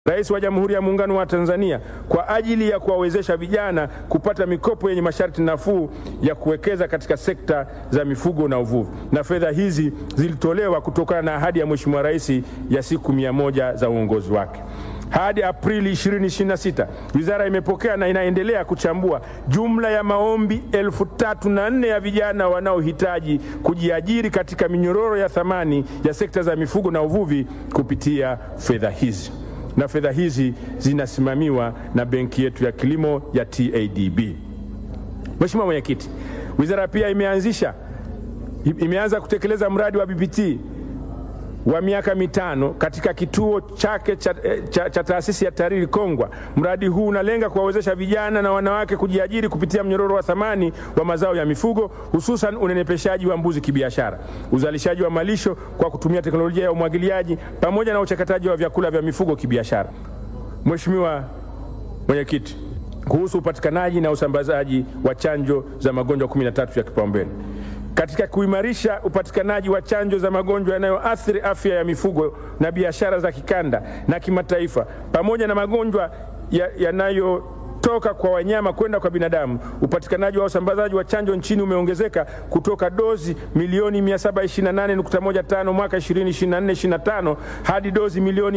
Rais wa Jamhuri ya Muungano wa Tanzania kwa ajili ya kuwawezesha vijana kupata mikopo yenye masharti nafuu ya kuwekeza katika sekta za mifugo na uvuvi, na fedha hizi zilitolewa kutokana na ahadi ya Mheshimiwa Rais ya siku mia moja za uongozi wake. Hadi Aprili 2026 wizara imepokea na inaendelea kuchambua jumla ya maombi elfu tatu na nne ya vijana wanaohitaji kujiajiri katika minyororo ya thamani ya sekta za mifugo na uvuvi kupitia fedha hizi na fedha hizi zinasimamiwa na benki yetu ya kilimo ya TADB. Mheshimiwa Mwenyekiti, wizara pia imeanzisha imeanza kutekeleza mradi wa BBT wa miaka mitano katika kituo chake cha, cha, cha taasisi ya TARIRI Kongwa. Mradi huu unalenga kuwawezesha vijana na wanawake kujiajiri kupitia mnyororo wa thamani wa mazao ya mifugo, hususan unenepeshaji wa mbuzi kibiashara, uzalishaji wa malisho kwa kutumia teknolojia ya umwagiliaji, pamoja na uchakataji wa vyakula vya mifugo kibiashara. Mheshimiwa Mwenyekiti, kuhusu upatikanaji na usambazaji wa chanjo za magonjwa 13 ya kipaumbele katika kuimarisha upatikanaji wa chanjo za magonjwa yanayoathiri afya ya mifugo na biashara za kikanda na kimataifa, pamoja na magonjwa yanayotoka ya kwa wanyama kwenda kwa binadamu, upatikanaji wa usambazaji wa chanjo nchini umeongezeka kutoka dozi milioni 728.15 mwaka 2024/25 hadi dozi milioni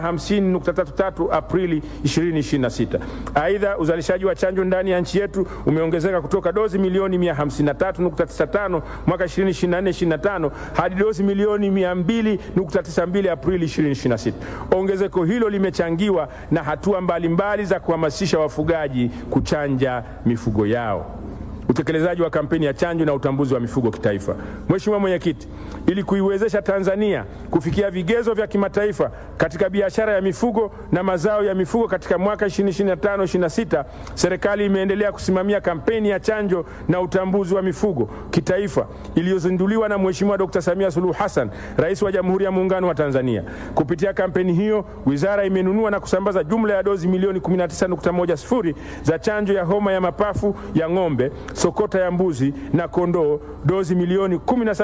750.33 Aprili 2026. Aidha, uzalishaji wa chanjo ndani ya nchi yetu umeongezeka kutoka dozi milioni 153.95 mwaka 2024/25 hadi dozi milioni 200.92 Aprili 2026. Ongezeko hilo limechangiwa na hatua mbalimbali mbali za kuhamasisha wafugaji kuchanja mifugo yao, utekelezaji wa kampeni ya chanjo na utambuzi wa mifugo kitaifa. Mheshimiwa Mwenyekiti, ili kuiwezesha Tanzania kufikia vigezo vya kimataifa katika biashara ya mifugo na mazao ya mifugo katika mwaka 2025/26, serikali imeendelea kusimamia kampeni ya chanjo na utambuzi wa mifugo kitaifa iliyozinduliwa na Mheshimiwa Dr. Samia Suluhu Hassan, Rais wa Jamhuri ya Muungano wa Tanzania. Kupitia kampeni hiyo, wizara imenunua na kusambaza jumla ya dozi milioni 19.10 za chanjo ya homa ya mapafu ya ng'ombe, sokota ya mbuzi na kondoo, dozi milioni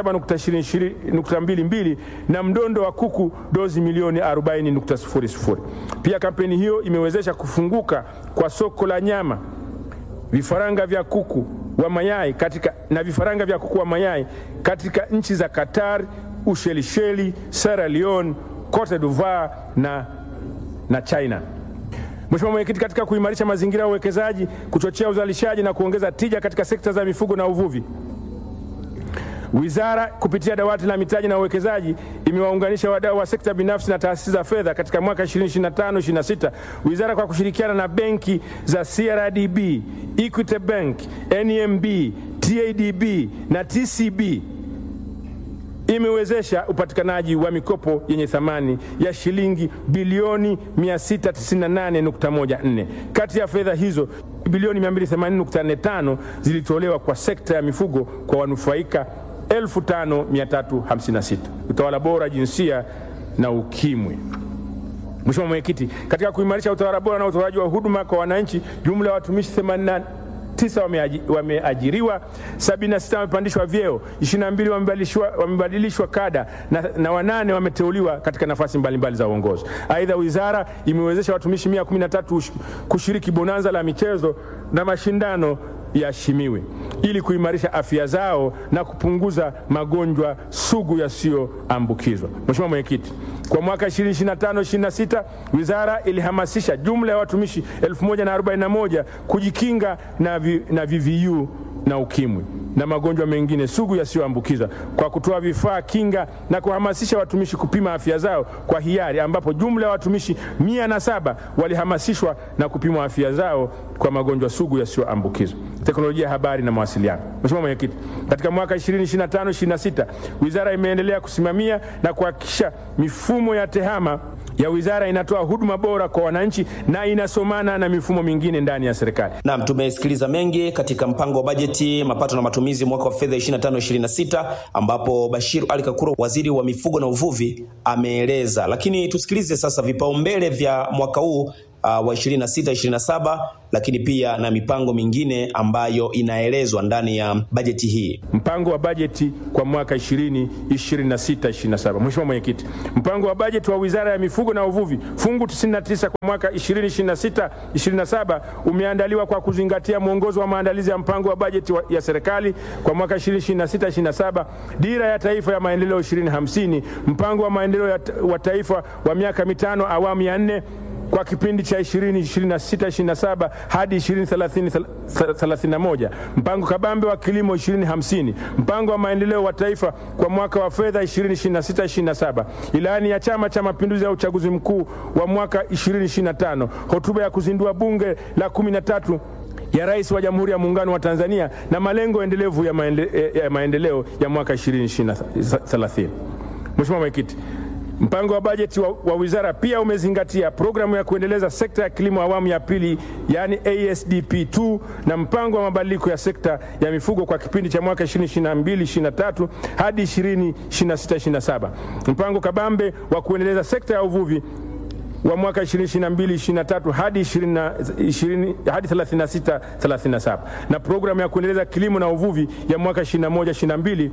17.22 na mdondo wa kuku dozi milioni 40.00. Pia kampeni hiyo imewezesha kufunguka kwa soko la nyama, vifaranga vya kuku wa mayai katika, na vifaranga vya kuku wa mayai katika nchi za Qatar, Ushelisheli, Sierra Leone, Cote d'Ivoire na, na China. Mheshimiwa Mwenyekiti, katika kuimarisha mazingira ya uwekezaji, kuchochea uzalishaji na kuongeza tija katika sekta za mifugo na uvuvi Wizara kupitia dawati la mitaji na uwekezaji imewaunganisha wadau wa sekta binafsi na taasisi za fedha katika mwaka 2025/26. Wizara kwa kushirikiana na benki za CRDB, Equity Bank, NMB, TADB na TCB imewezesha upatikanaji wa mikopo yenye thamani ya shilingi bilioni 698.14. Kati ya fedha hizo bilioni 280.45 zilitolewa kwa sekta ya mifugo kwa wanufaika 5356. Utawala bora, jinsia na ukimwi. Mheshimiwa Mwenyekiti, katika kuimarisha utawala bora na utoaji wa huduma kwa wananchi, jumla ya watumishi 89 wameajiriwa, 76 wamepandishwa vyeo, 22 wamebadilishwa, wamebadilishwa kada na, na wanane wameteuliwa katika nafasi mbalimbali za uongozi. Aidha, wizara imewezesha watumishi 113 kushiriki bonanza la michezo na mashindano yaheshimiwe ili kuimarisha afya zao na kupunguza magonjwa sugu yasiyoambukizwa. Mheshimiwa Mwenyekiti, kwa mwaka 2025/26 wizara ilihamasisha jumla ya watumishi 1041 kujikinga na, vi, na VVU na ukimwi na magonjwa mengine sugu yasiyoambukiza kwa kutoa vifaa kinga na kuhamasisha watumishi kupima afya zao kwa hiari, ambapo jumla ya watumishi mia na saba walihamasishwa na kupimwa afya zao kwa magonjwa sugu yasiyoambukizwa. Teknolojia ya habari na mawasiliano. Mheshimiwa Mwenyekiti, katika mwaka 2025/26 wizara imeendelea kusimamia na kuhakikisha mifumo ya tehama ya wizara inatoa huduma bora kwa wananchi na inasomana na mifumo mingine ndani ya serikali. Naam, tumesikiliza mengi katika mpango wa bajeti mapato na matumizi mwaka wa fedha 25/26 ambapo Bashir Ali Kakuro waziri wa mifugo na uvuvi ameeleza, lakini tusikilize sasa vipaumbele vya mwaka huu uh, wa 26 27, lakini pia na mipango mingine ambayo inaelezwa ndani ya bajeti hii. Mpango wa bajeti kwa mwaka 2026 27. Mheshimiwa Mwenyekiti, mpango wa bajeti wa Wizara ya Mifugo na Uvuvi fungu 99 kwa mwaka 2026 27 umeandaliwa kwa kuzingatia mwongozo wa maandalizi ya mpango wa bajeti ya serikali kwa mwaka 2026 27, dira ya taifa ya maendeleo 2050, mpango wa maendeleo wa taifa wa miaka mitano awamu ya nne kwa kipindi cha 2026-27 hadi 2030-31, mpango kabambe wa kilimo 2050, mpango wa maendeleo wa taifa kwa mwaka wa fedha 2026-27, ilani ya Chama cha Mapinduzi ya uchaguzi mkuu wa mwaka 2025, hotuba ya kuzindua bunge la 13 ya Rais wa Jamhuri ya Muungano wa Tanzania na malengo endelevu ya, maende, ya maendeleo ya mwaka 2030. Mheshimiwa Mwenyekiti, Mpango wa bajeti wa, wa wizara pia umezingatia programu ya kuendeleza sekta ya kilimo awamu ya pili yaani ASDP2 na mpango wa mabadiliko ya sekta ya mifugo kwa kipindi cha mwaka 2022-2023 hadi 2026-2027. Mpango kabambe wa kuendeleza sekta ya uvuvi wa mwaka 2022-2023 hadi 20, hadi 36 37 na programu ya kuendeleza kilimo na uvuvi ya mwaka 21-22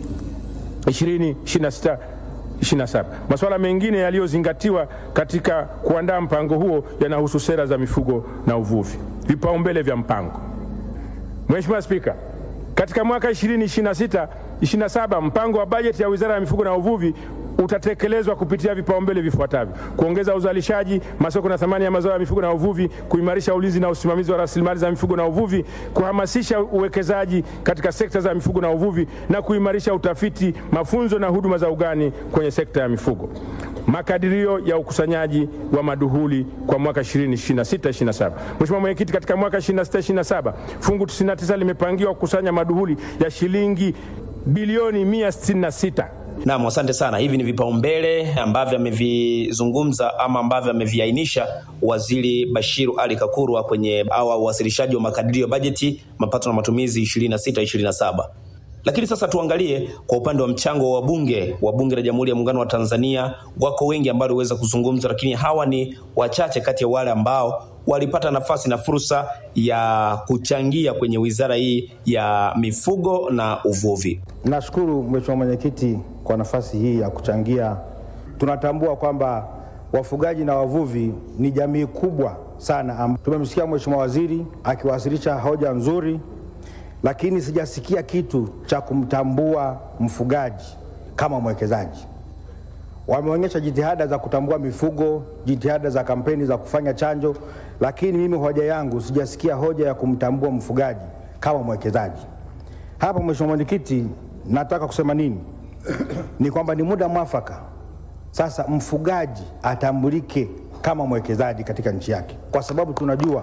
2026 27. Masuala mengine yaliyozingatiwa katika kuandaa mpango huo yanahusu sera za mifugo na uvuvi. Vipaumbele vya mpango. Mheshimiwa Spika, katika mwaka 2026 27 mpango wa bajeti ya Wizara ya Mifugo na Uvuvi utatekelezwa kupitia vipaumbele vifuatavyo: kuongeza uzalishaji, masoko na thamani ya mazao ya mifugo na uvuvi, kuimarisha ulinzi na usimamizi wa rasilimali za mifugo na uvuvi, kuhamasisha uwekezaji katika sekta za mifugo na uvuvi na kuimarisha utafiti, mafunzo na huduma za ugani kwenye sekta ya mifugo. Makadirio ya ukusanyaji wa maduhuli kwa mwaka 2026-27. Mheshimiwa Mwenyekiti, katika mwaka 26-27 fungu 99 limepangiwa kukusanya maduhuli ya shilingi bilioni 166. Naam, asante sana. Hivi ni vipaumbele ambavyo amevizungumza ama ambavyo ameviainisha Waziri Bashiru Ali Kakurwa kwenye awa uwasilishaji wa makadirio ya bajeti mapato na matumizi 26 27. Lakini sasa tuangalie kwa upande wa mchango wa wabunge wa Bunge la Jamhuri ya Muungano wa Tanzania. Wako wengi ambao waliweza kuzungumza, lakini hawa ni wachache kati ya wale ambao walipata nafasi na fursa ya kuchangia kwenye wizara hii ya mifugo na uvuvi. Nashukuru Mheshimiwa Mwenyekiti kwa nafasi hii ya kuchangia. Tunatambua kwamba wafugaji na wavuvi ni jamii kubwa sana. Tumemsikia Mheshimiwa Waziri akiwasilisha hoja nzuri, lakini sijasikia kitu cha kumtambua mfugaji kama mwekezaji. Wameonyesha jitihada za kutambua mifugo, jitihada za kampeni za kufanya chanjo, lakini mimi hoja yangu sijasikia hoja ya kumtambua mfugaji kama mwekezaji. Hapa Mheshimiwa Mwenyekiti, nataka kusema nini? Ni kwamba ni muda mwafaka sasa mfugaji atambulike kama mwekezaji katika nchi yake, kwa sababu tunajua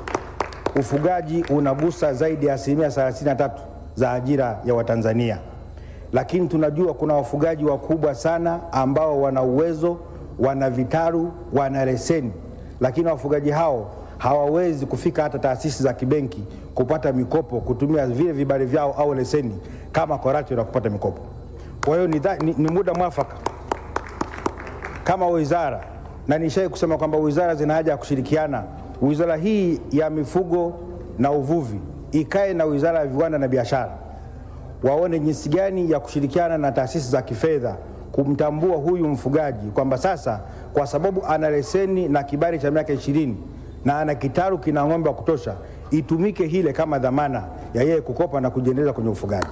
ufugaji unagusa zaidi ya asilimia 33 za ajira ya Watanzania, lakini tunajua kuna wafugaji wakubwa sana ambao wana uwezo, wana vitaru, wana leseni, lakini wafugaji hao hawawezi kufika hata taasisi za kibenki kupata mikopo kutumia vile vibali vyao au leseni kama koratio na kupata mikopo. Kwa hiyo ni, ni, ni muda mwafaka kama wizara, na nishai kusema kwamba wizara zina haja ya kushirikiana. Wizara hii ya mifugo na uvuvi ikae na wizara ya viwanda na biashara, waone jinsi gani ya kushirikiana na taasisi za kifedha kumtambua huyu mfugaji kwamba sasa kwa sababu ana leseni na kibali cha miaka ishirini na ana kitaru kina ng'ombe wa kutosha, itumike hile kama dhamana ya yeye kukopa na kujiendeleza kwenye ufugaji.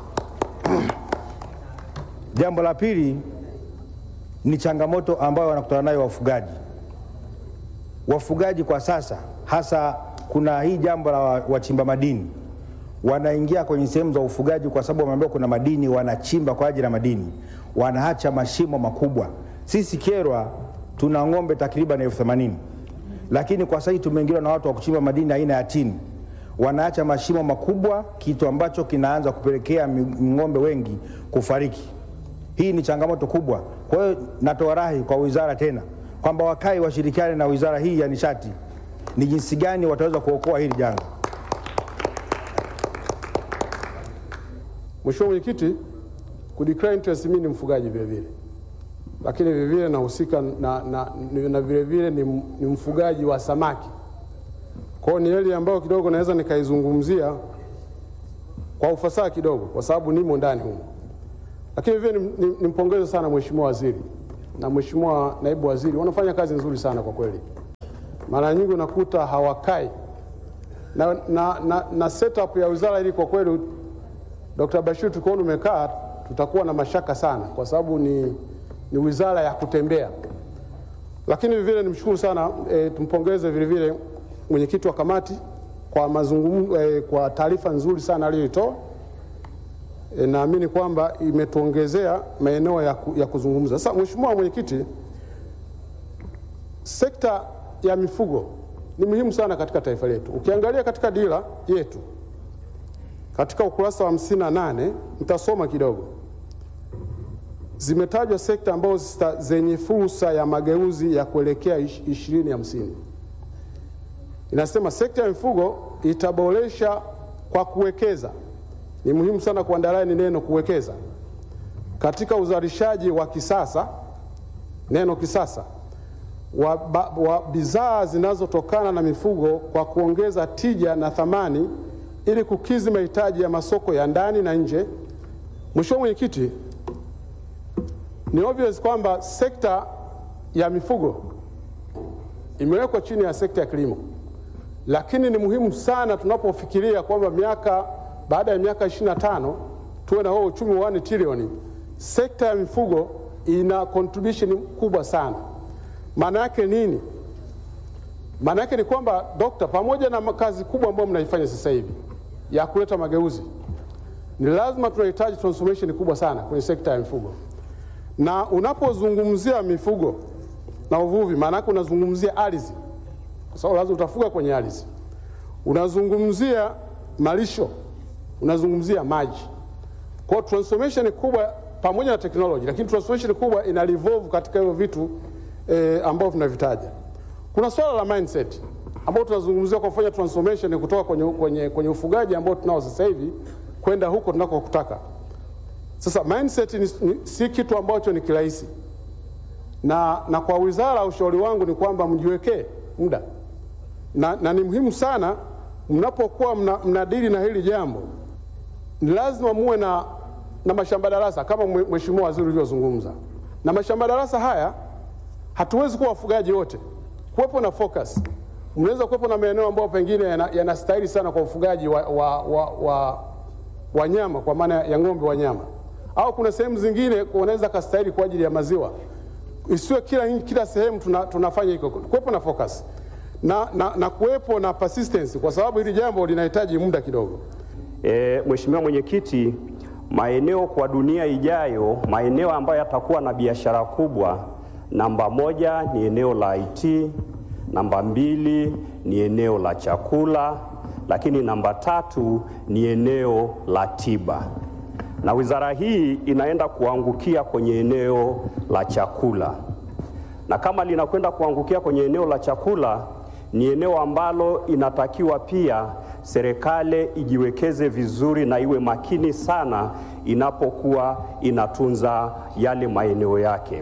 Jambo la pili ni changamoto ambayo wanakutana nayo wafugaji. Wafugaji kwa sasa, hasa kuna hii jambo la wachimba madini, wanaingia kwenye sehemu za ufugaji kwa sababu wameambiwa kuna madini, wanachimba kwa ajili ya madini, wanaacha mashimo makubwa. Sisi Kyerwa tuna ng'ombe takriban elfu themanini lakini kwa sasa tumeingiliwa na watu wa kuchimba madini aina ya tini, wanaacha mashimo makubwa, kitu ambacho kinaanza kupelekea ng'ombe wengi kufariki. Hii ni changamoto kubwa. Kwa hiyo natoa rai kwa wizara tena kwamba wakae washirikiane na wizara hii ya nishati, ni jinsi gani wataweza kuokoa hili janga. Mheshimiwa Mwenyekiti, ku declare interest mimi ni mfugaji vile vile. lakini vilevile nahusika na, na, na vilevile ni, ni mfugaji wa samaki. Kwa hiyo ni hali ambayo kidogo naweza nikaizungumzia kwa ufasaha kidogo, kwa sababu nimo ndani humo. Lakini vile nimpongeze ni, ni sana Mheshimiwa Waziri na Mheshimiwa Naibu Waziri, wanafanya kazi nzuri sana kwa kweli. Mara nyingi unakuta hawakai na, na, na, na setup ya wizara hili kwa kweli, Dr. Bashir, tukiona umekaa tutakuwa na mashaka sana, kwa sababu ni, ni wizara ya kutembea. Lakini vile nimshukuru sana e, tumpongeze vile vile mwenyekiti wa kamati kwa mazungumzo e, kwa taarifa nzuri sana aliyoitoa. E, naamini kwamba imetuongezea maeneo ya, ku, ya kuzungumza. Sasa Mheshimiwa Mwenyekiti, sekta ya mifugo ni muhimu sana katika taifa letu. Ukiangalia katika dira yetu katika ukurasa wa hamsini na nane nitasoma kidogo, zimetajwa sekta ambazo zenye fursa ya mageuzi ya kuelekea ishirini hamsini. Inasema sekta ya mifugo itaboresha kwa kuwekeza ni muhimu sana kuandalia ni neno kuwekeza katika uzalishaji wa kisasa, neno kisasa, wa, wa bidhaa zinazotokana na mifugo kwa kuongeza tija na thamani ili kukidhi mahitaji ya masoko ya ndani na nje. Mheshimiwa Mwenyekiti, ni obvious kwamba sekta ya mifugo imewekwa chini ya sekta ya kilimo, lakini ni muhimu sana tunapofikiria kwamba miaka baada ya miaka 25 tuwe na huo uchumi wa 1 trilioni. Sekta ya mifugo ina contribution kubwa sana. Maana yake nini? Maana yake ni kwamba dokta, pamoja na kazi kubwa ambayo mnaifanya sasa hivi ya kuleta mageuzi, ni lazima tunahitaji transformation kubwa sana kwenye sekta ya mifugo, na unapozungumzia mifugo na uvuvi, maana yake unazungumzia ardhi, kwa sababu lazima utafuga kwenye ardhi, unazungumzia malisho unazungumzia maji. Kwa hiyo transformation kubwa pamoja na teknoloji, lakini transformation kubwa ina revolve katika hivyo vitu eh, ambavyo tunavitaja. Kuna swala la mindset ambao tunazungumzia kwa kufanya transformation kutoka kwenye, kwenye, kwenye ufugaji ambao tunao sasa hivi kwenda huko tunakokutaka. Sasa mindset ni, ni, si kitu ambacho ni kirahisi, na, na kwa wizara ushauri wangu ni kwamba mjiwekee muda na, na ni muhimu sana mnapokuwa mnadili mna na hili jambo ni lazima muwe na, na mashamba darasa kama Mheshimiwa Waziri ulivyozungumza. Na mashamba darasa haya hatuwezi kuwa wafugaji wote, kuwepo na focus. Mnaweza kuwepo na maeneo ambayo pengine yanastahili yana sana kwa ufugaji wa, wa, wa, wa, wa nyama kwa maana ya ng'ombe wa nyama, au kuna sehemu zingine wanaweza kastahili kwa ajili ya maziwa. Isiwe kila, kila sehemu tuna, tunafanya hiko, kuwepo na focus na, na, na kuwepo na persistence, kwa sababu hili jambo linahitaji muda kidogo. E, Mheshimiwa Mwenyekiti, maeneo kwa dunia ijayo, maeneo ambayo yatakuwa na biashara kubwa, namba moja ni eneo la IT, namba mbili ni eneo la chakula, lakini namba tatu ni eneo la tiba, na wizara hii inaenda kuangukia kwenye eneo la chakula, na kama linakwenda kuangukia kwenye eneo la chakula, ni eneo ambalo inatakiwa pia serikali ijiwekeze vizuri na iwe makini sana inapokuwa inatunza yale maeneo yake.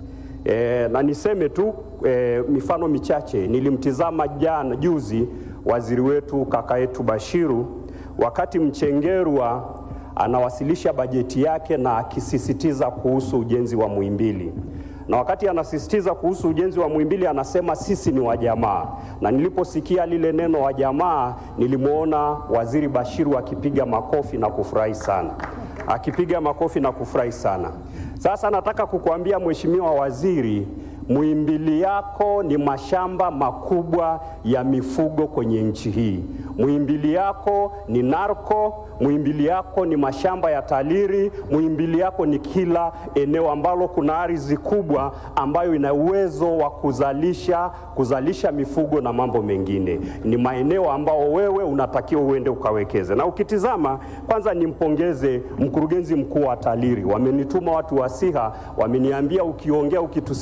E, na niseme tu e, mifano michache. Nilimtizama jana juzi waziri wetu kaka yetu Bashiru wakati Mchengerwa anawasilisha bajeti yake na akisisitiza kuhusu ujenzi wa Muhimbili na wakati anasisitiza kuhusu ujenzi wa Muhimbili anasema sisi ni wajamaa, na niliposikia lile neno wajamaa, nilimwona waziri Bashiru akipiga makofi na kufurahi sana, akipiga makofi na kufurahi sana. Sasa nataka kukuambia Mheshimiwa Waziri, Muhimbili yako ni mashamba makubwa ya mifugo kwenye nchi hii. Muhimbili yako ni narko, Muhimbili yako ni mashamba ya taliri, Muhimbili yako ni kila eneo ambalo kuna ardhi kubwa ambayo ina uwezo wa kuzalisha kuzalisha mifugo na mambo mengine. Ni maeneo ambao wewe unatakiwa uende ukawekeze. Na ukitizama, kwanza nimpongeze mkurugenzi mkuu wa TALIRI, wamenituma watu wa SIHA, wameniambia ukiongea, ukitusemea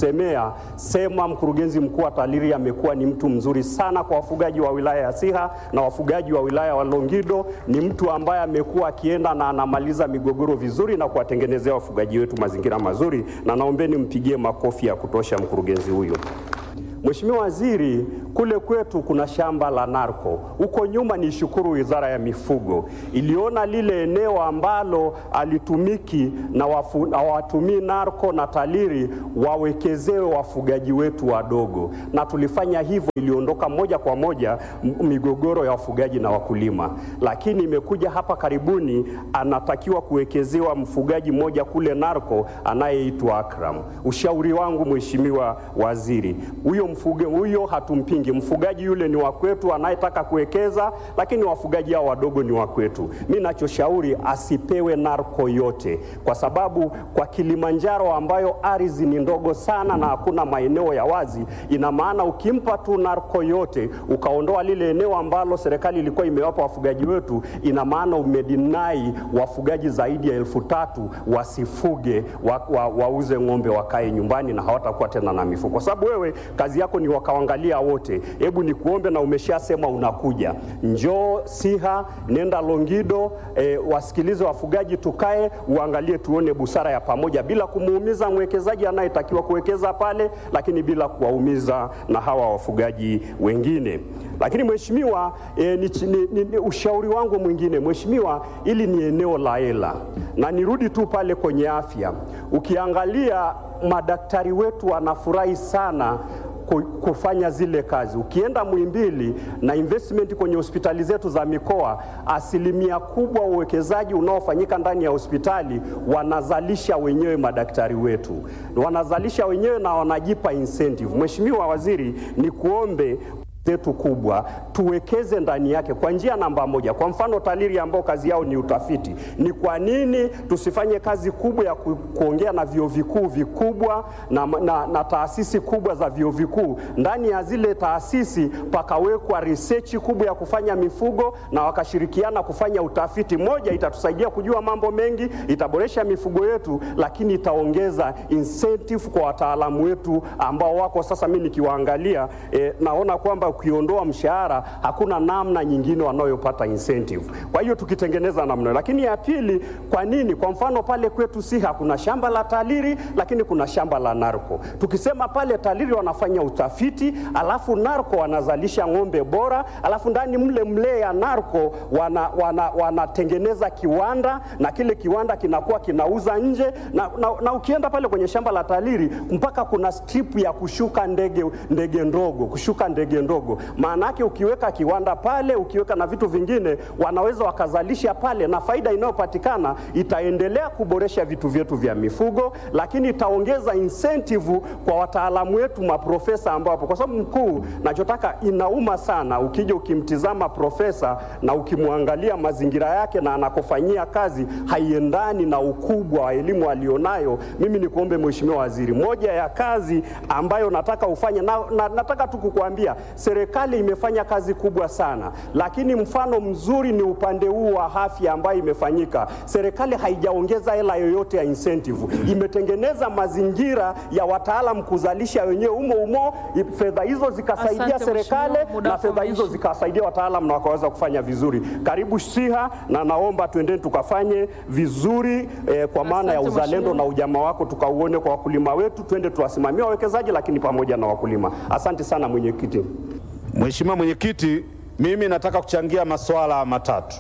ninasema mkurugenzi mkuu wa TALIRI amekuwa ni mtu mzuri sana kwa wafugaji wa wilaya ya Siha na wafugaji wa wilaya wa Longido. Ni mtu ambaye amekuwa akienda na anamaliza migogoro vizuri na kuwatengenezea wafugaji wetu mazingira mazuri, na naombeni mpigie makofi ya kutosha mkurugenzi huyu. Mheshimiwa Waziri, kule kwetu kuna shamba la narko. Huko nyuma ni shukuru Wizara ya Mifugo iliona lile eneo ambalo alitumiki na wafu- na watumii narko na TALIRI wawekezewe wafugaji wetu wadogo, na tulifanya hivyo, iliondoka moja kwa moja m- migogoro ya wafugaji na wakulima. Lakini imekuja hapa karibuni, anatakiwa kuwekezewa mfugaji mmoja kule narko anayeitwa Akram. Ushauri wangu Mheshimiwa Waziri, huyo mfuge huyo hatumpingi, mfugaji yule ni wa kwetu anayetaka kuwekeza, lakini wafugaji hao wadogo ni wa kwetu. Mi nachoshauri asipewe narko yote, kwa sababu kwa Kilimanjaro ambayo ardhi ni ndogo sana na hakuna maeneo ya wazi, ina maana ukimpa tu narko yote ukaondoa lile eneo ambalo serikali ilikuwa imewapa wafugaji wetu, ina maana umedinai wafugaji zaidi ya elfu tatu wasifuge wa, wa, wauze ng'ombe wakae nyumbani na hawatakuwa tena na mifugo, kwa sababu wewe kazi yako ni wakawangalia wote. Hebu nikuombe, na umeshasema unakuja, njoo Siha, nenda Longido, e, wasikilize wafugaji, tukae uangalie, tuone busara ya pamoja, bila kumuumiza mwekezaji anayetakiwa kuwekeza pale, lakini bila kuwaumiza na hawa wafugaji wengine. Lakini mheshimiwa, e, ni, ni, ni, ni ushauri wangu mwingine mheshimiwa, ili ni eneo la hela, na nirudi tu pale kwenye afya, ukiangalia madaktari wetu wanafurahi sana ku- kufanya zile kazi. Ukienda Muhimbili na investment kwenye hospitali zetu za mikoa, asilimia kubwa uwekezaji unaofanyika ndani ya hospitali wanazalisha wenyewe madaktari wetu, wanazalisha wenyewe na wanajipa incentive. Mheshimiwa Waziri, ni kuombe zetu kubwa tuwekeze ndani yake kwa njia namba moja. Kwa mfano TALIRI ambao kazi yao ni utafiti, ni kwa nini tusifanye kazi kubwa ya ku, kuongea na vyuo vikuu vikubwa na, na, na taasisi kubwa za vyuo vikuu? Ndani ya zile taasisi pakawekwa research kubwa ya kufanya mifugo na wakashirikiana kufanya utafiti. Moja, itatusaidia kujua mambo mengi, itaboresha mifugo yetu, lakini itaongeza incentive kwa wataalamu wetu ambao wako sasa. Mimi nikiwaangalia eh, naona kwamba ukiondoa mshahara hakuna namna nyingine wanayopata incentive. Kwa hiyo tukitengeneza namna hiyo. Lakini ya pili, kwa nini? Kwa mfano pale kwetu Siha kuna shamba la TALIRI lakini kuna shamba la narko. Tukisema pale TALIRI wanafanya utafiti, alafu narko wanazalisha ng'ombe bora, alafu ndani mle mle ya narko wana, wana, wanatengeneza kiwanda na kile kiwanda kinakuwa kinauza nje na, na, na ukienda pale kwenye shamba la TALIRI mpaka kuna strip ya kushuka ndege, ndege ndogo kushuka ndege ndogo. Maana yake ukiweka kiwanda pale, ukiweka na vitu vingine, wanaweza wakazalisha pale, na faida inayopatikana itaendelea kuboresha vitu vyetu vya mifugo, lakini itaongeza incentive kwa wataalamu wetu, maprofesa ambao hapo, kwa sababu mkuu, nachotaka inauma sana ukija ukimtizama profesa na ukimwangalia mazingira yake na anakofanyia kazi haiendani na ukubwa wa elimu alionayo. Mimi nikuombe Mheshimiwa Waziri, moja ya kazi ambayo nataka ufanye na, na, nataka tu kukuambia serikali imefanya kazi kubwa sana, lakini mfano mzuri ni upande huu wa afya ambayo imefanyika. Serikali haijaongeza hela yoyote ya incentive, imetengeneza mazingira ya wataalam kuzalisha wenyewe umo umo, fedha hizo zikasaidia Asante, serikali Mheshimiwa, muda na wako fedha hizo umeisha. zikawasaidia wataalam na wakaweza kufanya vizuri. Karibu Siha, na naomba tuendeni tukafanye vizuri eh, kwa maana ya Asante, uzalendo Mheshimiwa. na ujamaa wako tukauone kwa wakulima wetu, twende tuwasimamie wawekezaji, lakini pamoja na wakulima. Asante sana mwenyekiti. Mheshimiwa Mwenyekiti, mimi nataka kuchangia masuala matatu.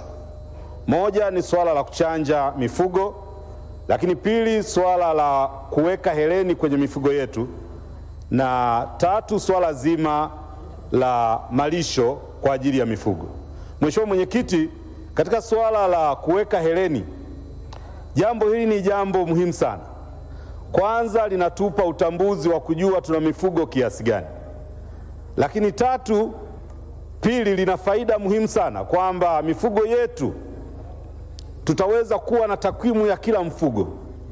Moja ni swala la kuchanja mifugo, lakini pili swala la kuweka heleni kwenye mifugo yetu, na tatu swala zima la malisho kwa ajili ya mifugo. Mheshimiwa Mwenyekiti, katika swala la kuweka heleni, jambo hili ni jambo muhimu sana. Kwanza linatupa utambuzi wa kujua tuna mifugo kiasi gani lakini tatu, pili, lina faida muhimu sana kwamba mifugo yetu tutaweza kuwa na takwimu ya kila mfugo.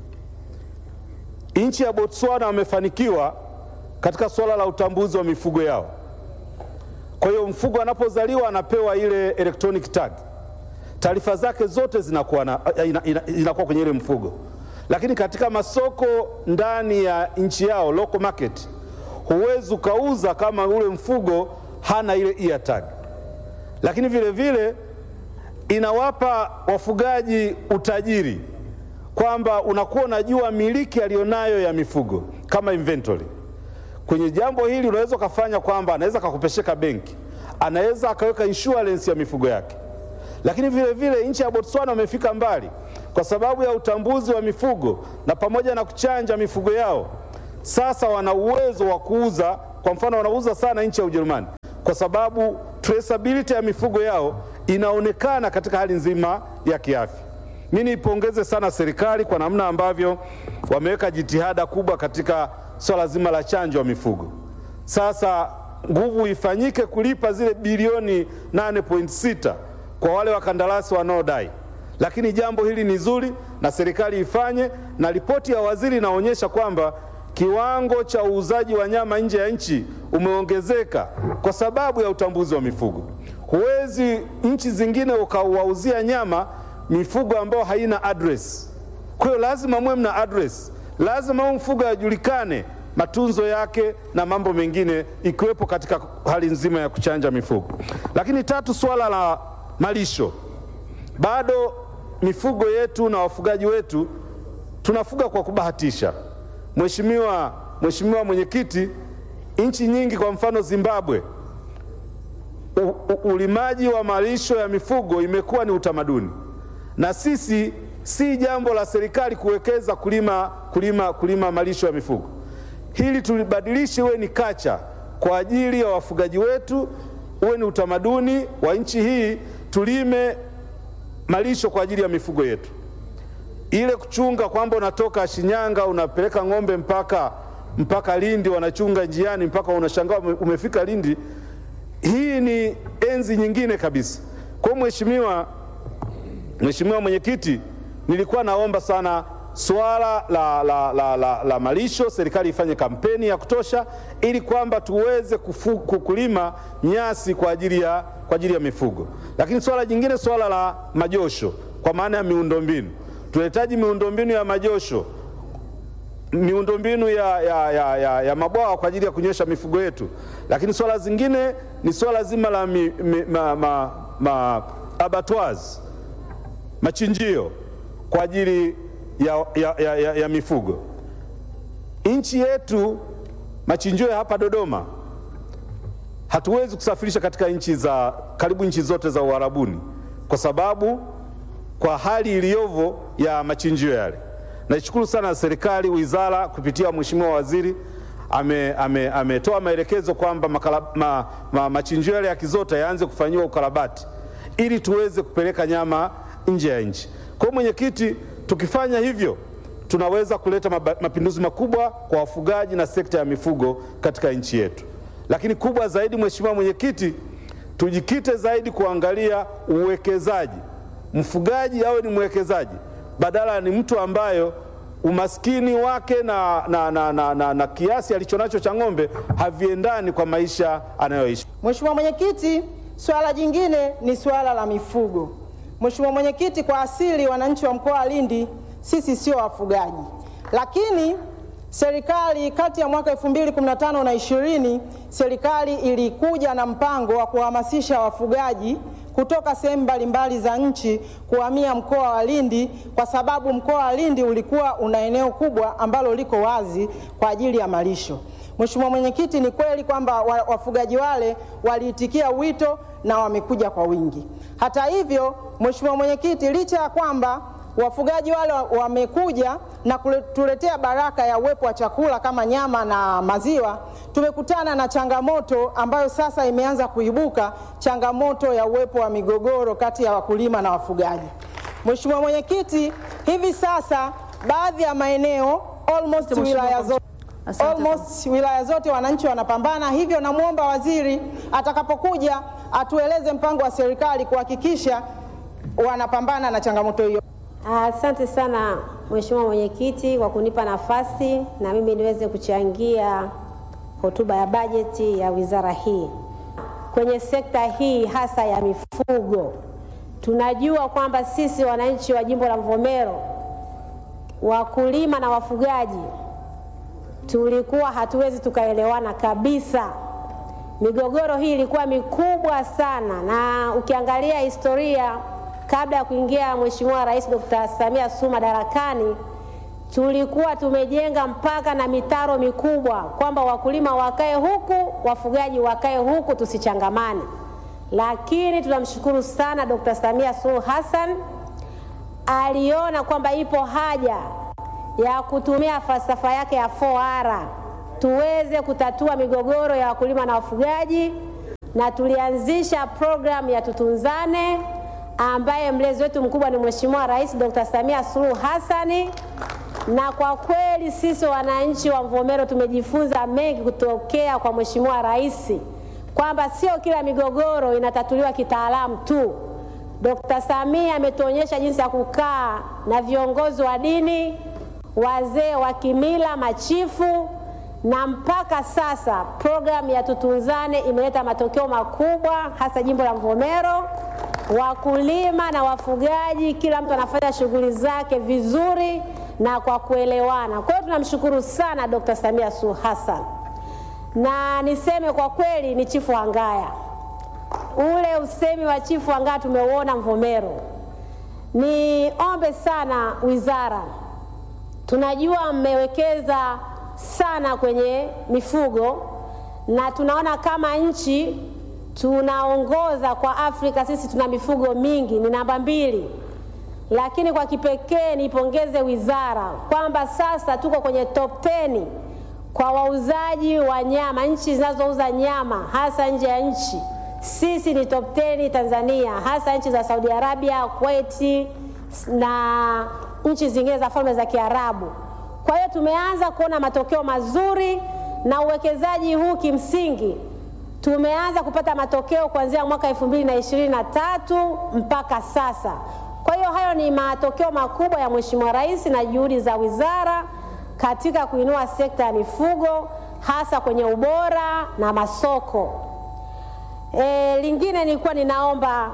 Nchi ya Botswana wamefanikiwa katika suala la utambuzi wa mifugo yao. Kwa hiyo mfugo anapozaliwa anapewa ile electronic tag, taarifa zake zote zinakuwa, na, ina, ina, inakuwa kwenye ile mfugo. Lakini katika masoko ndani ya nchi yao local market huwezi ukauza kama ule mfugo hana ile ear tag. Lakini vile vile inawapa wafugaji utajiri kwamba unakuwa unajua miliki aliyonayo ya mifugo kama inventory. Kwenye jambo hili unaweza ukafanya kwamba anaweza akakopesheka benki, anaweza akaweka insurance ya mifugo yake. Lakini vile vile nchi ya Botswana wamefika mbali kwa sababu ya utambuzi wa mifugo na pamoja na kuchanja mifugo yao, sasa wana uwezo wa kuuza. Kwa mfano, wanauza sana nchi ya Ujerumani kwa sababu traceability ya mifugo yao inaonekana katika hali nzima ya kiafya. Mimi niipongeze sana serikali kwa namna ambavyo wameweka jitihada kubwa katika swala zima la chanjo ya mifugo. Sasa nguvu ifanyike kulipa zile bilioni 8.6 kwa wale wakandarasi wanaodai, lakini jambo hili ni zuri na serikali ifanye, na ripoti ya waziri inaonyesha kwamba kiwango cha uuzaji wa nyama nje ya nchi umeongezeka kwa sababu ya utambuzi wa mifugo. Huwezi nchi zingine ukawauzia nyama mifugo ambayo haina address. Kwa hiyo lazima muwe mna address, lazima huyu mfugo ajulikane matunzo yake na mambo mengine ikiwepo katika hali nzima ya kuchanja mifugo. Lakini tatu, swala la malisho, bado mifugo yetu na wafugaji wetu tunafuga kwa kubahatisha. Mheshimiwa Mheshimiwa Mwenyekiti, nchi nyingi kwa mfano Zimbabwe u, u, ulimaji wa malisho ya mifugo imekuwa ni utamaduni, na sisi si jambo la serikali kuwekeza kulima, kulima, kulima malisho ya mifugo. Hili tulibadilishe uwe ni kacha kwa ajili ya wafugaji wetu, uwe ni utamaduni wa nchi hii, tulime malisho kwa ajili ya mifugo yetu. Ile kuchunga kwamba unatoka Shinyanga unapeleka ng'ombe mpaka mpaka Lindi, wanachunga njiani mpaka unashangaa umefika Lindi, hii ni enzi nyingine kabisa. Kwa mheshimiwa Mheshimiwa Mwenyekiti, nilikuwa naomba sana swala la, la, la, la, la malisho, serikali ifanye kampeni ya kutosha ili kwamba tuweze kufu, kulima nyasi kwa ajili ya, kwa ajili ya mifugo. Lakini swala jingine, swala la majosho kwa maana ya miundombinu, tunahitaji miundombinu ya majosho, miundombinu ya, ya, ya, ya, ya mabwawa kwa ajili ya kunywesha mifugo yetu. Lakini swala zingine ni swala zima la mi, mi, ma, ma, ma, abattoirs machinjio kwa ajili ya, ya, ya, ya, ya mifugo. Nchi yetu machinjio ya hapa Dodoma hatuwezi kusafirisha katika nchi za karibu nchi zote za Uarabuni kwa sababu kwa hali iliyovo ya machinjio yale. Naishukuru sana serikali, wizara kupitia mheshimiwa waziri ametoa ame, ame maelekezo kwamba ma, ma, machinjio yale ya Kizota yaanze kufanyiwa ukarabati ili tuweze kupeleka nyama nje ya nchi. Kwa hiyo mwenyekiti, tukifanya hivyo tunaweza kuleta mapinduzi makubwa kwa wafugaji na sekta ya mifugo katika nchi yetu. Lakini kubwa zaidi, mheshimiwa mwenyekiti, tujikite zaidi kuangalia uwekezaji. Mfugaji awe ni mwekezaji badala ni mtu ambayo umaskini wake na, na, na, na, na, na kiasi alichonacho cha ng'ombe haviendani kwa maisha anayoishi. Mheshimiwa Mwenyekiti, swala jingine ni swala la mifugo. Mheshimiwa Mwenyekiti, kwa asili wananchi wa mkoa wa Lindi sisi sio wafugaji, lakini serikali kati ya mwaka 2015 na 20 serikali ilikuja na mpango wa kuhamasisha wafugaji kutoka sehemu mbalimbali za nchi kuhamia mkoa wa Lindi kwa sababu mkoa wa Lindi ulikuwa una eneo kubwa ambalo liko wazi kwa ajili ya malisho. Mheshimiwa Mwenyekiti, ni kweli kwamba wafugaji wale waliitikia wito na wamekuja kwa wingi. Hata hivyo, Mheshimiwa Mwenyekiti, licha ya kwamba wafugaji wale wamekuja na kutuletea baraka ya uwepo wa chakula kama nyama na maziwa, tumekutana na changamoto ambayo sasa imeanza kuibuka, changamoto ya uwepo wa migogoro kati ya wakulima na wafugaji. Mheshimiwa Mwenyekiti, hivi sasa baadhi ya maeneo almost wilaya zote almost wilaya zote wananchi wanapambana, hivyo namwomba waziri atakapokuja atueleze mpango wa serikali kuhakikisha wanapambana na changamoto hiyo. Asante sana Mheshimiwa Mwenyekiti kwa kunipa nafasi na mimi niweze kuchangia hotuba ya bajeti ya wizara hii. Kwenye sekta hii hasa ya mifugo, tunajua kwamba sisi wananchi wa jimbo la Mvomero, wakulima na wafugaji, tulikuwa hatuwezi tukaelewana kabisa. Migogoro hii ilikuwa mikubwa sana, na ukiangalia historia kabla ya kuingia Mheshimiwa Rais Dr. Samia Suluhu madarakani, tulikuwa tumejenga mpaka na mitaro mikubwa kwamba wakulima wakae huku, wafugaji wakae huku, tusichangamane. Lakini tunamshukuru sana Dr. Samia Suluhu Hassan aliona kwamba ipo haja ya kutumia falsafa yake ya 4R tuweze kutatua migogoro ya wakulima na wafugaji, na tulianzisha programu ya Tutunzane ambaye mlezi wetu mkubwa ni Mheshimiwa Rais Dr. Samia Suluhu Hassani, na kwa kweli sisi wananchi wa Mvomero tumejifunza mengi kutokea kwa Mheshimiwa Rais kwamba sio kila migogoro inatatuliwa kitaalamu tu. Dr. Samia ametuonyesha jinsi ya kukaa na viongozi wa dini, wazee wa kimila, machifu na mpaka sasa programu ya Tutunzane imeleta matokeo makubwa, hasa jimbo la Mvomero. Wakulima na wafugaji, kila mtu anafanya shughuli zake vizuri na kwa kuelewana. Kwa hiyo tunamshukuru sana Dr. Samia Suluhu Hassan, na niseme kwa kweli ni chifu Hangaya, ule usemi wa chifu Hangaya tumeuona Mvomero. Niombe sana wizara, tunajua mmewekeza sana kwenye mifugo na tunaona kama nchi tunaongoza kwa Afrika. Sisi tuna mifugo mingi, ni namba mbili, lakini kwa kipekee nipongeze wizara kwamba sasa tuko kwenye top 10 kwa wauzaji wa nyama, nchi zinazouza nyama hasa nje ya nchi. Sisi ni top 10 Tanzania, hasa nchi za Saudi Arabia, Kuwait na nchi zingine za falme za Kiarabu. Kwa hiyo tumeanza kuona matokeo mazuri na uwekezaji huu kimsingi tumeanza kupata matokeo kuanzia mwaka elfu mbili na ishirini na tatu mpaka sasa. Kwa hiyo hayo ni matokeo makubwa ya Mheshimiwa Rais na juhudi za wizara katika kuinua sekta ya mifugo hasa kwenye ubora na masoko. E, lingine nilikuwa ninaomba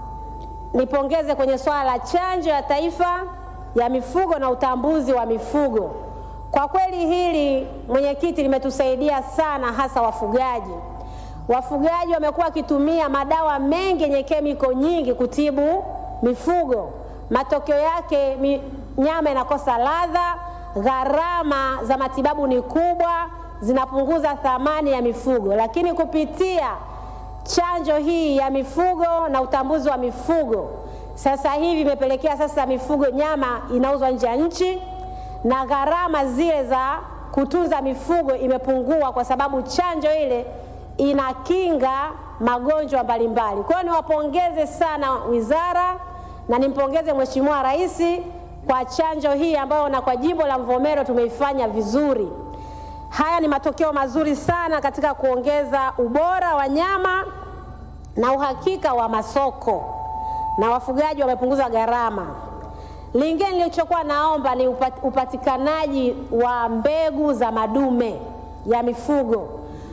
nipongeze kwenye swala la chanjo ya taifa ya mifugo na utambuzi wa mifugo. Kwa kweli hili mwenyekiti, limetusaidia sana hasa wafugaji. Wafugaji wamekuwa wakitumia madawa mengi yenye kemiko nyingi kutibu mifugo. Matokeo yake mi, nyama inakosa ladha, gharama za matibabu ni kubwa, zinapunguza thamani ya mifugo. Lakini kupitia chanjo hii ya mifugo na utambuzi wa mifugo sasa hivi imepelekea sasa mifugo nyama inauzwa nje ya nchi na gharama zile za kutunza mifugo imepungua, kwa sababu chanjo ile inakinga magonjwa mbalimbali. Kwa hiyo niwapongeze sana wizara na nimpongeze Mheshimiwa Rais kwa chanjo hii ambayo na kwa jimbo la Mvomero tumeifanya vizuri. Haya ni matokeo mazuri sana katika kuongeza ubora wa nyama na uhakika wa masoko na wafugaji wamepunguza gharama. Lingine nilichokuwa naomba ni upatikanaji wa mbegu za madume ya mifugo.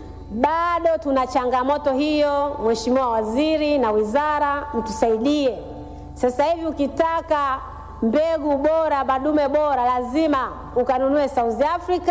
Bado tuna changamoto hiyo, Mheshimiwa Waziri na wizara mtusaidie. Sasa hivi ukitaka mbegu bora, madume bora, lazima ukanunue South Africa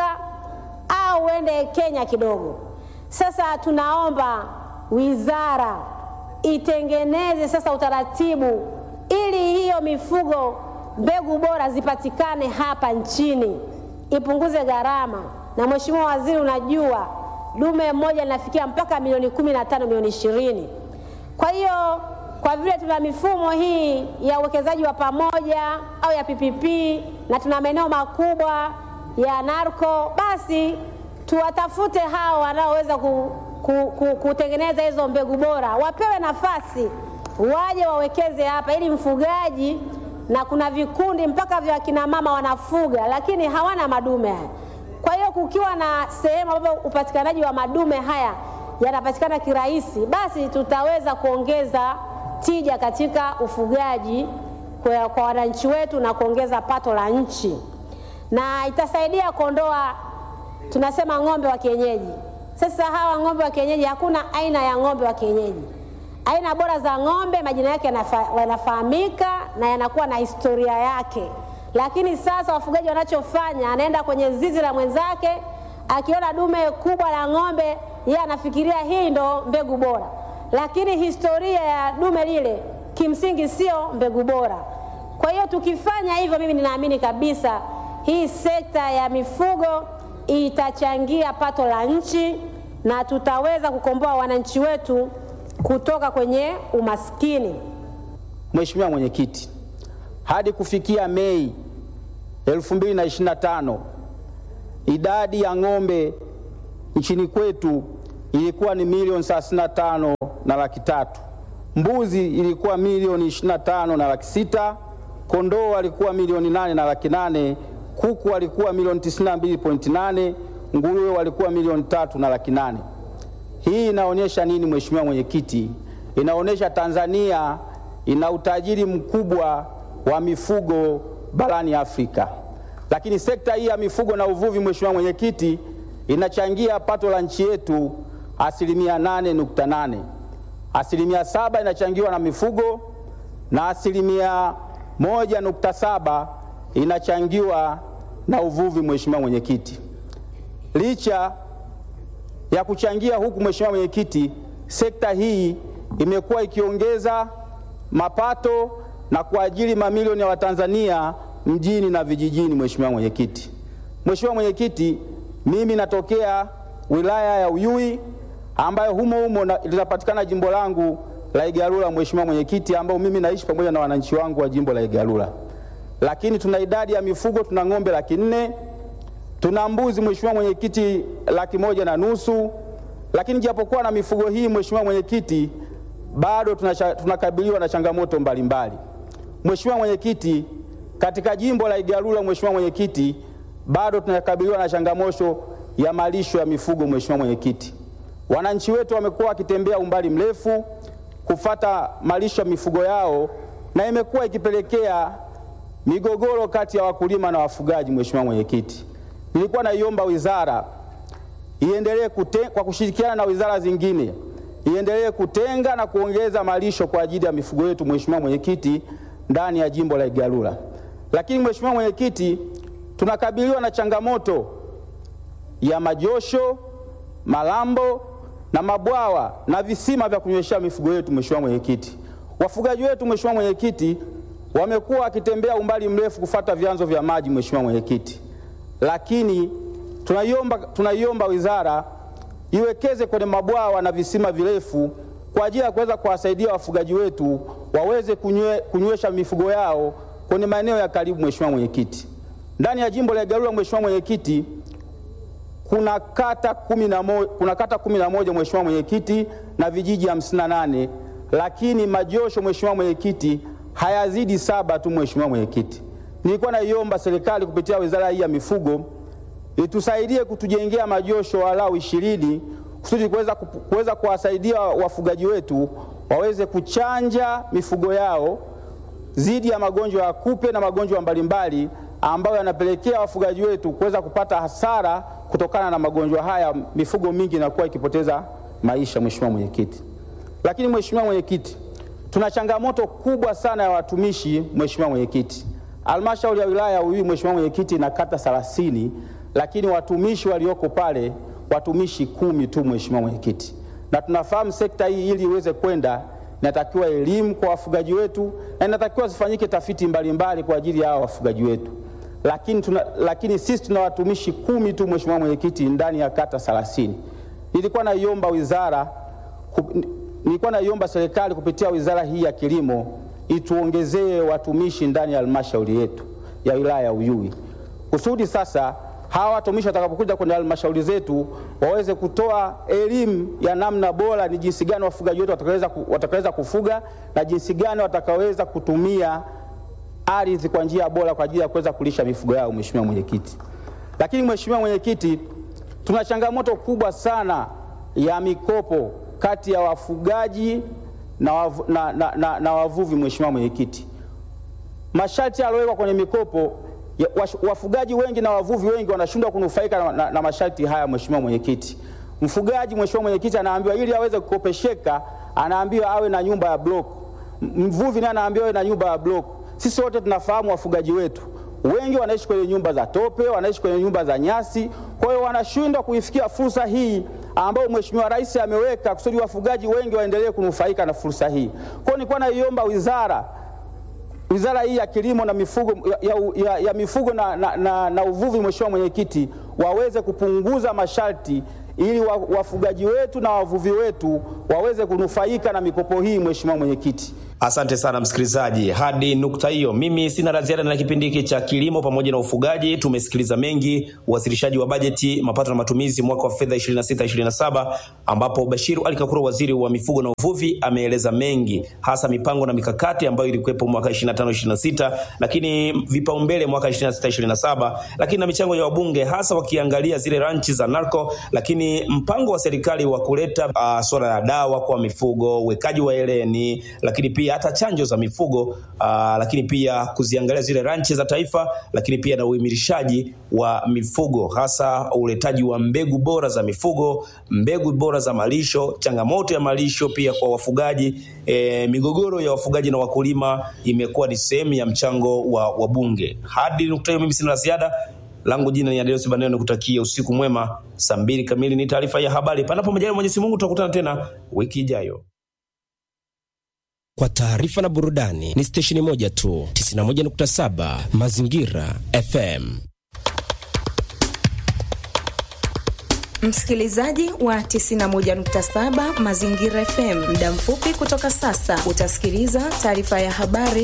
au uende Kenya kidogo. Sasa tunaomba wizara itengeneze sasa utaratibu ili hiyo mifugo mbegu bora zipatikane hapa nchini, ipunguze gharama. Na Mheshimiwa Waziri, unajua dume mmoja linafikia mpaka milioni kumi na tano milioni ishirini. Kwa hiyo kwa vile tuna mifumo hii ya uwekezaji wa pamoja au ya PPP na tuna maeneo makubwa ya narco, basi tuwatafute hao wanaoweza ku, ku, ku, kutengeneza hizo mbegu bora, wapewe nafasi waje wawekeze hapa, ili mfugaji na kuna vikundi mpaka vya kina mama wanafuga lakini hawana madume haya. Kwa hiyo kukiwa na sehemu ambapo upatikanaji wa madume haya yanapatikana kirahisi, basi tutaweza kuongeza tija katika ufugaji kwa, kwa wananchi wetu na kuongeza pato la nchi, na itasaidia kuondoa tunasema ng'ombe wa kienyeji. Sasa hawa ng'ombe wa kienyeji, hakuna aina ya ng'ombe wa kienyeji. Aina bora za ng'ombe majina yake yanafahamika na yanakuwa na historia yake, lakini sasa wafugaji wanachofanya, anaenda kwenye zizi la mwenzake, akiona dume kubwa la ng'ombe, yeye anafikiria hii ndo mbegu bora, lakini historia ya dume lile kimsingi sio mbegu bora. Kwa hiyo tukifanya hivyo, mimi ninaamini kabisa hii sekta ya mifugo itachangia pato la nchi na tutaweza kukomboa wananchi wetu kutoka kwenye umaskini. Mheshimiwa Mwenyekiti, hadi kufikia Mei 2025 idadi ya ng'ombe nchini kwetu ilikuwa ni milioni 35 na laki tatu, mbuzi ilikuwa milioni 25 na laki sita, kondoo walikuwa milioni nane na laki nane, kuku walikuwa milioni 92.8, nguruwe walikuwa milioni tatu na laki nane. Hii inaonyesha nini, Mheshimiwa Mwenyekiti? Inaonyesha Tanzania ina utajiri mkubwa wa mifugo barani Afrika. Lakini sekta hii ya mifugo na uvuvi, Mheshimiwa Mwenyekiti, inachangia pato la nchi yetu asilimia nane nukta nane. Asilimia saba inachangiwa na mifugo na asilimia moja nukta saba inachangiwa na uvuvi. Mheshimiwa Mwenyekiti, licha ya kuchangia huku, Mheshimiwa Mwenyekiti, sekta hii imekuwa ikiongeza mapato na kuajiri mamilioni ya Watanzania mjini na vijijini. Mheshimiwa Mwenyekiti, Mheshimiwa Mwenyekiti, mimi natokea wilaya ya Uyui ambayo humo humo linapatikana jimbo langu la Igalula, Mheshimiwa Mwenyekiti, ambao mimi naishi pamoja na wananchi wangu wa jimbo la Igalula. Lakini tuna idadi ya mifugo, tuna ng'ombe laki nne, tuna mbuzi Mheshimiwa Mwenyekiti laki moja na nusu. Lakini japokuwa na mifugo hii Mheshimiwa Mwenyekiti, bado tunakabiliwa na changamoto mbalimbali. Mheshimiwa Mwenyekiti, katika jimbo la Igalula Mheshimiwa Mwenyekiti, bado tunakabiliwa na changamoto ya malisho ya mifugo. Mheshimiwa Mwenyekiti, wananchi wetu wamekuwa wakitembea umbali mrefu kufata malisho ya mifugo yao, na imekuwa ikipelekea migogoro kati ya wakulima na wafugaji. Mheshimiwa Mwenyekiti, nilikuwa naiomba wizara iendelee kwa kushirikiana na wizara zingine iendelee kutenga na kuongeza malisho kwa ajili ya mifugo yetu, Mheshimiwa Mwenyekiti, ndani ya jimbo la Igalula. Lakini Mheshimiwa Mwenyekiti, tunakabiliwa na changamoto ya majosho, malambo na mabwawa na visima vya kunyweshea mifugo yetu. Mheshimiwa Mwenyekiti, wafugaji wetu Mheshimiwa Mwenyekiti, wamekuwa wakitembea umbali mrefu kufata vyanzo vya maji. Mheshimiwa Mwenyekiti, lakini tunaiomba, tunaiomba wizara iwekeze kwenye mabwawa na visima virefu kwa ajili ya kuweza kuwasaidia wafugaji wetu waweze kunywe, kunywesha mifugo yao kwenye maeneo ya karibu. Mheshimiwa Mwenyekiti, ndani ya jimbo la Igalula Mheshimiwa Mwenyekiti, kuna kata kumi na moja, kuna kata kumi na moja Mheshimiwa Mwenyekiti na vijiji hamsini na nane lakini majosho Mheshimiwa Mwenyekiti hayazidi saba tu. Mheshimiwa Mwenyekiti, nilikuwa naiomba serikali kupitia wizara hii ya mifugo itusaidie kutujengea majosho walau ishirini kusudi kuweza kuweza kuwasaidia wafugaji wetu waweze kuchanja mifugo yao dhidi ya magonjwa ya kupe na magonjwa mbalimbali ambayo yanapelekea wafugaji wetu kuweza kupata hasara kutokana na magonjwa haya. Mifugo mingi inakuwa ikipoteza maisha. Mheshimiwa Mwenyekiti, lakini Mheshimiwa Mwenyekiti, tuna changamoto kubwa sana ya watumishi. Mheshimiwa Mwenyekiti, halmashauri ya wilaya ya Uyui Mheshimiwa Mwenyekiti ina kata 30 lakini watumishi walioko pale watumishi kumi tu. Mheshimiwa Mwenyekiti, na tunafahamu sekta hii ili iweze kwenda inatakiwa elimu kwa wafugaji wetu na inatakiwa zifanyike tafiti mbalimbali mbali kwa ajili ya hao wafugaji wetu, lakini, tuna, lakini sisi tuna watumishi kumi tu Mheshimiwa Mwenyekiti ndani ya kata 30. Nilikuwa naiomba wizara nilikuwa naiomba serikali kupitia wizara hii ya kilimo ituongezee watumishi ndani ya halmashauri yetu ya wilaya ya Uyui kusudi sasa hawa watumishi watakapokuja kwenye halmashauri zetu waweze kutoa elimu ya namna bora, ni jinsi gani wafugaji wetu watakaweza, watakaweza kufuga na jinsi gani watakaweza kutumia ardhi kwa njia bora kwa ajili ya kuweza kulisha mifugo yao. Mheshimiwa Mwenyekiti, lakini Mheshimiwa Mwenyekiti, tuna changamoto kubwa sana ya mikopo kati ya wafugaji na, wavu, na, na, na, na wavuvi. Mheshimiwa Mwenyekiti, masharti yaliyowekwa kwenye mikopo ya, wafugaji wengi na wavuvi wengi wanashindwa kunufaika na, na, na masharti haya. Mheshimiwa Mwenyekiti, mfugaji Mheshimiwa Mwenyekiti anaambiwa ili aweze kukopesheka anaambiwa awe na nyumba ya block, mvuvi naye anaambiwa awe na nyumba ya block. Sisi wote tunafahamu wafugaji wetu wengi wanaishi kwenye nyumba za tope, wanaishi kwenye nyumba za nyasi, Kwa hiyo wanashindwa kuifikia fursa hii ambayo Mheshimiwa Rais ameweka kusudi wafugaji wengi waendelee kunufaika na fursa hii. Kwa hiyo nilikuwa naiomba wizara wizara hii ya kilimo na mifugo, ya, ya, ya mifugo na, na, na, na uvuvi, Mheshimiwa Mwenyekiti, waweze kupunguza masharti ili wa- wafugaji wetu na wavuvi wetu waweze kunufaika na mikopo hii, Mheshimiwa Mwenyekiti. Asante sana msikilizaji, hadi nukta hiyo mimi sina la ziada na kipindi hiki cha kilimo pamoja na ufugaji. Tumesikiliza mengi, uwasilishaji wa bajeti, mapato na matumizi mwaka wa fedha 26/27 ambapo Bashiru Ali Kakuru, waziri wa mifugo na uvuvi, ameeleza mengi, hasa mipango na mikakati ambayo ilikuwepo mwaka 25/26, lakini vipaumbele mwaka 26/27, lakini na michango ya wabunge, hasa wakiangalia zile ranchi za narco, lakini mpango wa serikali wa kuleta uh, swala la dawa kwa mifugo, uwekaji wa eleni, lakini pia hata chanjo za mifugo uh, lakini pia kuziangalia zile ranchi za taifa, lakini pia na uimilishaji wa mifugo, hasa uletaji wa mbegu bora za mifugo, mbegu bora za malisho, changamoto ya malisho pia kwa wafugaji. E, migogoro ya wafugaji na wakulima imekuwa ni sehemu ya mchango wa wabunge. Hadi nukta hiyo, mimi sina la ziada langu jina ni Adeus Baneno, nikutakia usiku mwema. Saa mbili kamili ni taarifa ya habari. Panapo majaliwa Mwenyezi Mungu, tutakutana tena wiki ijayo. Kwa taarifa na burudani ni stesheni moja tu, 91.7 Mazingira FM. Msikilizaji wa 91.7 Mazingira FM, muda mfupi kutoka sasa utasikiliza taarifa ya habari